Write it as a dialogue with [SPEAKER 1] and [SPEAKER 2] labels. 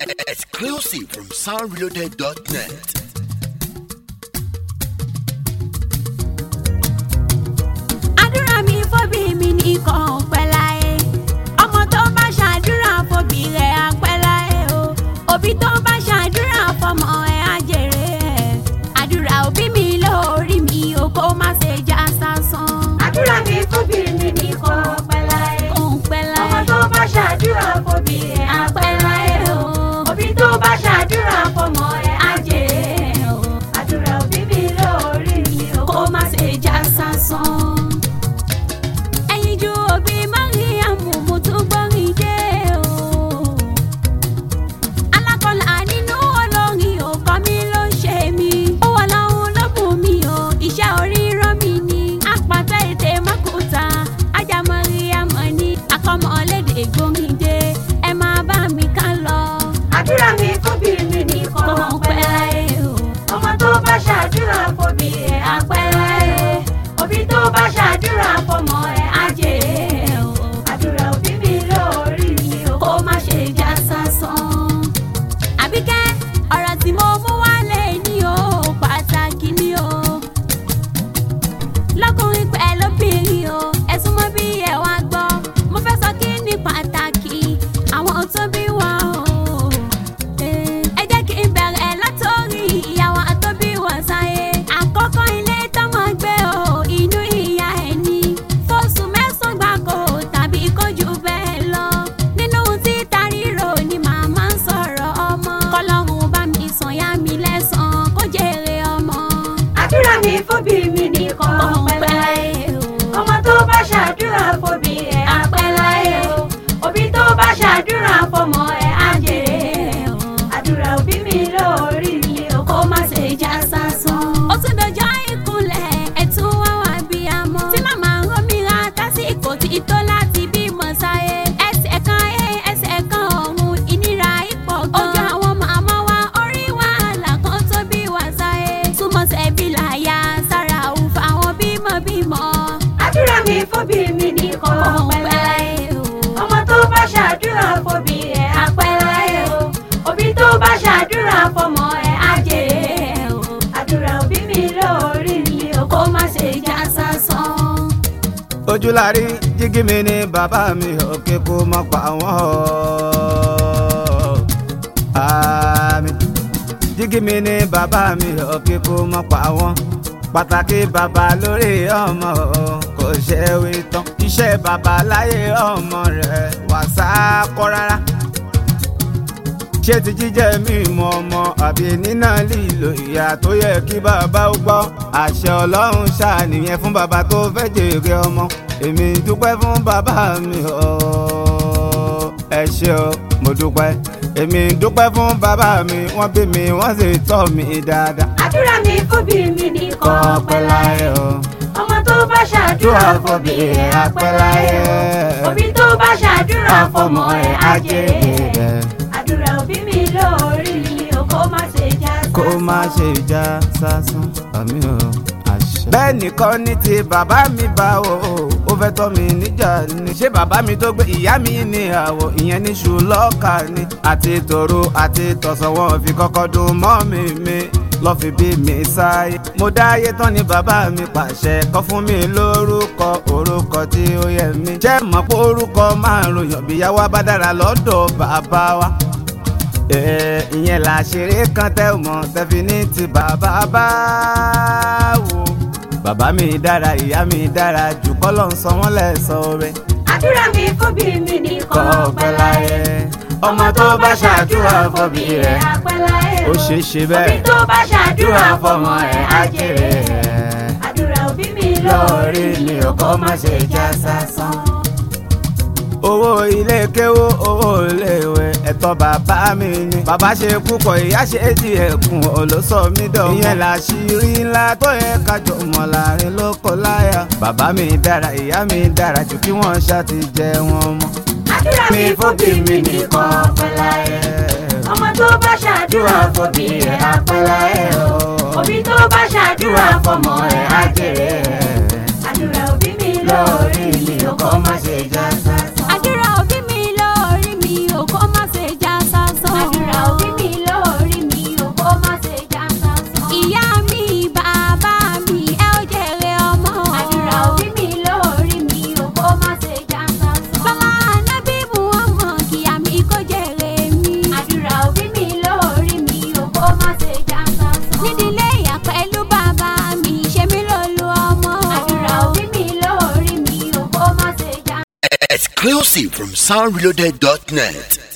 [SPEAKER 1] Exclusive from soundreloaded.net.
[SPEAKER 2] àdúrà mi fóbi mi nìkan pẹ́ láyé ọmọ tó bá ṣàdúrà fóbi rẹ̀ á pẹ́ láyé o òbí tó bá ṣàdúrà fọmọ ẹ̀ á jèrè ẹ̀ àdúrà òbí mi lórí mi o kó má ṣe já sásán.
[SPEAKER 3] àdúrà mi fóbi mi ní kò pẹ́ láyé.
[SPEAKER 2] kò ń pẹ́ láyé
[SPEAKER 3] ọmọ tó bá ṣàdúrà fóbi ẹ̀ á pẹ́ láyé o. òbí tó bá ṣàdúrà fọmọ ẹ̀ á jèrè ẹ̀ o. àdúrà òbí mi lórí mi o
[SPEAKER 2] kó má ṣe já sásán. ẹyin ju òbí mariamu mo tún gbọ́rin dé o. alákọ̀ọ́lá nínú olórin ọkọ mi ló ń ṣe mí. ó wà láwọn lọ́bùn mi o iṣẹ́ oríran mi ni. àpàtà ètè mọ́kúta ajá mariamu ni akọ́mọlédè gbórin dé ẹ máa bá mi ká lọ.
[SPEAKER 3] àdúrà mi fóbi mi ní kò
[SPEAKER 2] kò ń
[SPEAKER 3] pẹ́
[SPEAKER 2] pẹ́
[SPEAKER 3] láyé.
[SPEAKER 2] láyé o.
[SPEAKER 3] ọmọ tó bá ṣàdúrà fóbi ẹ̀ á pẹ́ láyé o. òbí tó bá ṣàdúrà fọmọ ẹ̀ á jèrè ẹ̀ o. àdúrà òbí mi lórí mi o
[SPEAKER 2] kó má ṣe já sásán. àbíkẹ́ ọ̀rọ̀ tí mo mú wálé ní o pàtàkì ni o. lọ́kùnrin pẹ̀lú obìnrin o ẹ̀sùn mọ́ bí ẹ̀ wá gbọ́. mo fẹ́ sọ kí ni pàtàkì àwọn tó bí wa o. ẹ jẹ́ kí n bẹ̀rẹ̀ látòrí ìyàwó tó bí wa sáyé. àkọ́kọ́ ilé tọ́mọ gbé o inú ìyá ẹ̀ ní. fóṣù mẹ́sàn-án gbáko tàbí kó jù bẹ́ẹ̀ lọ. nínú títa ríro ni màmá ń sọ̀rọ̀ ọmọ. kọ́lọ́run bá mi sàn yá mi lẹ́sàn-án kó jèrè ọmọ.
[SPEAKER 3] àdúrà mi fóbi mi ní kò pẹ́ láyé o. ọmọ tó bá ṣàdúrà fóbi ẹ̀ á pẹ́ láyé o. òbí tó bá ṣàdúrà fọmọ ẹ̀ á jèrè ẹ̀ o. àdúrà òbí mi lórí mi o
[SPEAKER 2] kó má ṣe já sásán. ó tún dọjọ́ ìkúnlẹ̀ ẹ̀tún wá wá bí a mọ́. tí màmá ń rómìnira tásìkò tí tó láti bímọ sáyé. ẹsẹ̀ kan ẹ ẹsẹ̀ kan ọ̀hún ìnira ipò gan. ojú àwọn màmá wa orí wàhálà kan tó bí wá sáyé. túmọ̀ sẹ́bí láyà sára òun fáwọn bímọ bímọ.
[SPEAKER 3] àdúrà mi fóbi mi ní kò pẹ́ láyé o. ọmọ tó bá ṣàdúrà fóbi ẹ̀ á pẹ́ láyé o. òbí tó bá ṣàdúrà fọmọ ẹ̀ á jèrè ẹ̀ o. àdúrà òbí mi lórí mi o
[SPEAKER 2] kó má ṣe já sásán.
[SPEAKER 4] ojúlárí jígí mi ní bàbá mi òkè kó má pa wọ́n àmì jígí mi ní bàbá mi òkè kó má pa wọ́n pàtàkì bàbá lórí ọmọ kò ṣe wí tán iṣẹ́ bàbá láyé ọmọ rẹ̀ wà sá kọ́ rárá ṣé ti jíjẹ mímọ ọmọ àbí nínà lílo ìyá tó yẹ kí bàbá ó gbọ́ àṣẹ ọlọ́run ṣàníyàn fún bàbá tó fẹ́ jèrè ọmọ èmi dúpẹ́ fún bàbá mi o ẹ ṣé o mo dúpẹ́ èmi dúpẹ́ fún bàbá mi wọ́n bí mi wọ́n sì tọ́ mi dáadáa.
[SPEAKER 3] àdúrà mi fóbi mi ní kò pẹ́ láyé
[SPEAKER 4] o
[SPEAKER 3] ọmọ tó bá ṣàdúrà fóbi ẹ̀ á pẹ́ láyé o. òbí tó bá ṣàdúrà fọmọ ẹ̀ á jèrè ẹ̀. àdúrà òbí mi lórí mi o kó má ṣe já
[SPEAKER 4] kó má ṣe já sásán àmì ò àṣẹ. bẹ́ẹ̀ nìkan ní ti bàbá mi bá o ó fẹ́ tọ́ mi níjà ni ṣé bàbá mi tó gbé ìyá mi ní àwọ̀ ìyẹn ní ṣùlọ́ọ̀kà ni àti tòru àti tọ̀sán wọn fi kọ́kọ́ dùn mọ́ mi mi lọ́ fi bí mi sáyé. mo dáyé tán ni bàbá mi pàṣẹ kọ́ fún mi lórúkọ orúkọ tí ó yẹ mí. jẹ́ mọ̀ pé orúkọ márùn-ún yọ̀bíyá bá dára lọ́dọ̀ bàbá wa ìyẹn là ṣeré kan tẹ mọ tẹfi ní ti bàbá bá wò. bàbá mi dára ìyá mi dára jù kọ́lọ́ ń sọ wọ́n lẹ́sọ̀ rẹ̀.
[SPEAKER 3] àdúrà mi fóbi mi ní kò
[SPEAKER 4] kọ́
[SPEAKER 3] pẹ́ láyé
[SPEAKER 4] ọmọ tó bá ṣàdúrà fọ́bí rẹ̀
[SPEAKER 3] á pẹ́ láyé
[SPEAKER 4] ó
[SPEAKER 3] o.
[SPEAKER 4] ṣe é ṣe
[SPEAKER 3] òbí
[SPEAKER 4] bẹ́ẹ̀
[SPEAKER 3] tó bá ṣàdúrà fọmọ ẹ̀ á jèrè ẹ̀.
[SPEAKER 4] rẹ̀.
[SPEAKER 3] àdúrà òbí mi
[SPEAKER 4] lórí
[SPEAKER 3] lórí
[SPEAKER 4] mi
[SPEAKER 3] mi
[SPEAKER 4] ò
[SPEAKER 3] o
[SPEAKER 4] kọ́ má ṣe já sásán. owó ilé kéwó owó iléèwé ẹ̀tọ́ bàbá mi ni. bàbá ṣe púpọ̀ ìyá ṣe díẹ̀ kún olóṣọ mi dọ̀. ìyẹn làṣírí ńlá tó yẹ kájọ mọ̀ láàrin lóko láyà. bàbá mi dára ìyá mi dára jù kí wọ́n ṣá ti jẹ wọn mọ́.
[SPEAKER 3] àdúrà mi fóbi mi ní kò pẹ́ láyé ọmọ tó bá ṣàdúrà fóbi ẹ̀ á pẹ́ láyé o. òbí tó bá ṣàdúrà fọmọ ẹ̀ á jèrè ẹ̀. àdúrà òbí mi lórí mi o kó má ṣe já sásán.
[SPEAKER 2] àdúrà òbí mi lórí mi ò kó má ṣe já sásán.
[SPEAKER 3] àdúrà
[SPEAKER 1] Exclusive from soundreloaded.net.